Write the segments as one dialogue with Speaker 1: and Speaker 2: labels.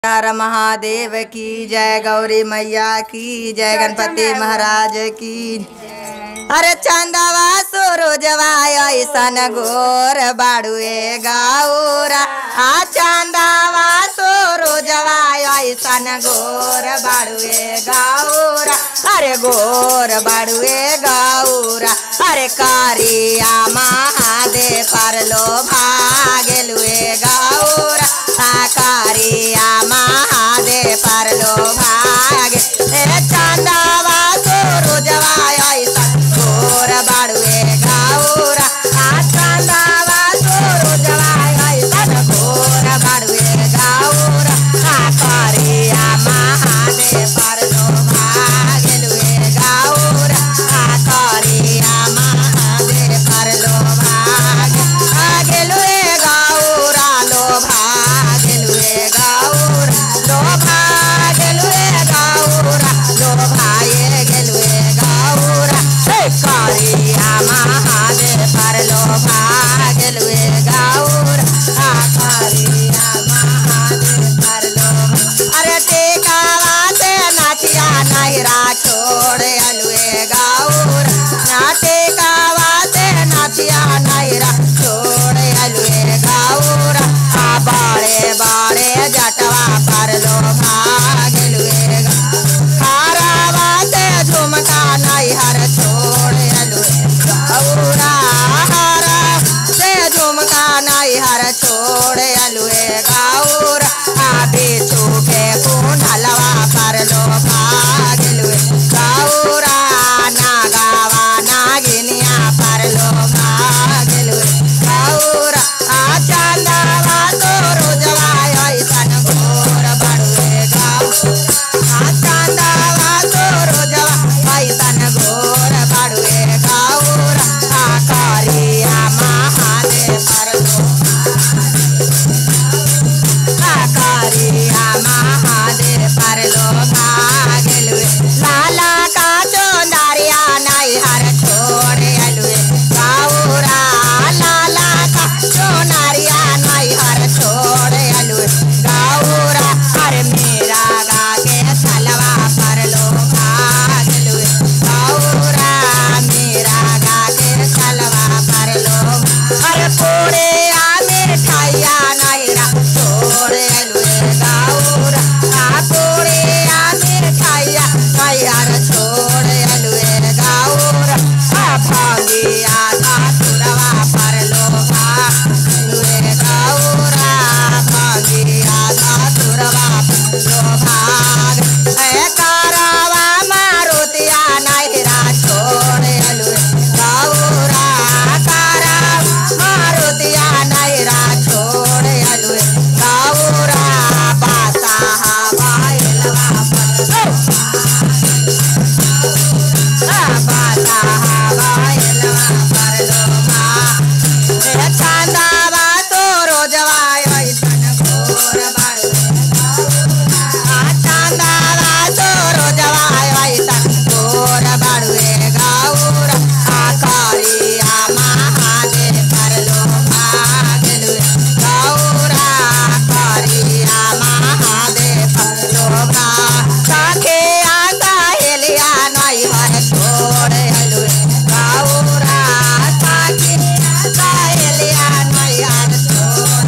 Speaker 1: हर महादेव की जय गौरी मैया की जय गणपति महाराज की अरे चंदवा सूरजवा ऐसन गोर बाड़ुए गौरा आ चंदवा सूरजवा ऐसन गोर बाड़ुए गौरा अरे गोर बाड़ुए गौरा अरे कारिया महादेव पर लो भागेलुए गौरा आ कारिया महादेव पर लो भागे ए चंदवा सूरजवा ऐसन गोर बाड़ुए गौरा आ चंदवा सूरजवा ऐसन गोर बाड़ुए गौरा आ कारिया महादेव पर लो भागेलुए गौरा आ कारिया महादेव पर लो भागे भागेलुए गौरा लो भागेलुए गौरा लो भागेलुए गौरा लो भागे गेलुए गौरा हे कारिया महादेव पर लो भागेलुए गौरा आ कारिया महादेव पर लो अरे टेकावा से नाचिया नहिरा छोड़ अलुए गौरा ना टेकावा से नाचिया नहिरा छोड़ अलुए गौरा आ बाड़े बाड़े जटवा पर लो भागलुए हारावा से झुमका नैहर छोड़ अलुए गौरा हारा से झुमका नैहर छोड़ अलुए गौरा आ बेचू के कुंडलवा पर लो भागलुए गौरा नागावा नागिनिया पर लो भागलुए गौरा आ चंदवा तो रोजवा ऐसन घोर बड़ुए गौ आ चंदवा तो रोजवा ऐसन घोर बड़ुए गौरा आ कारिया महादेव पर लो कारिया महादेव पर लो भागलुए लाला का चोंदारिया नैहर छोड़ अलुए गौरा लाला का चोनारिया नैहर छोड़ अलुए गौरा अरे मेरा गा के सलवा पर लो भागलुए गौरा मेरा गा के सलवा पर लो अरे पूरे आमिर ठाइया नैरा छोड़ अलुए गौरा आ पूरे आमिर ठाइया नैहर छोड़ अलुए गौरा आ भागिया का तुरवा पर लो भागलुए गौरा भागिया का तुरवा पर लो भाग ए कारवा मारुतिया नैरा छोड़ अलुए गौरा कारा मारुतिया नैरा छोड़ अलुए गौरा बासा हवाइलवा पर बासा हवाइलवा पर लो भा ए चांदावा तो रोजवा ऐसन घोर बाड़ुए आ चांदावा तो रोजवा ऐसन घोर बाड़ुए गौरा आ कारिया महादेव पर लो भागलुए गौरा कारिया महादेव पर लो भा काखे आका हेलिया नैहर छोड़ अलुए गौरा काखे आका हेलिया नैहर छोड़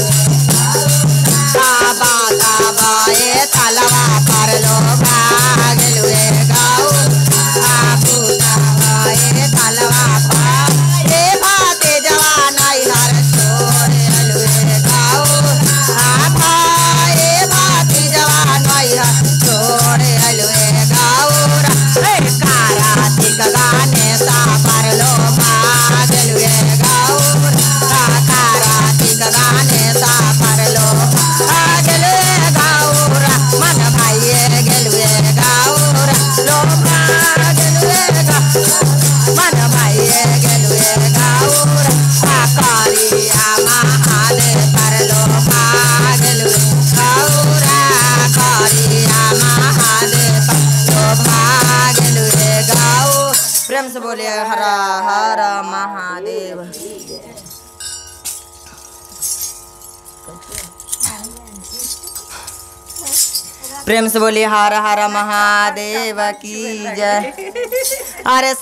Speaker 1: बाबा बाबा ए तलवा पर लो भागलुए गौरा पूता ए तलवा पर ए भाते जवान नैहर छोड़ अलुए गौरा भाई भाती जवान नैहर छोड़ अलुए गौरा ए कारातिक गाने सा पर लो भागलुए गौरा कारातिक गाने सा पर लो भागलुए गौरा मन भाइये गेलुए गौरा लो भागलुए गौरा मन भाइये गेलुए गौरा आ कारिया महादेव पर लो भागलुए गौरा कारिया महादेव पर लो भागलुए गौ प्रेम से बोलिए हरा हर महादेव प्रेम से बोली हर हर महादेव की जय अरे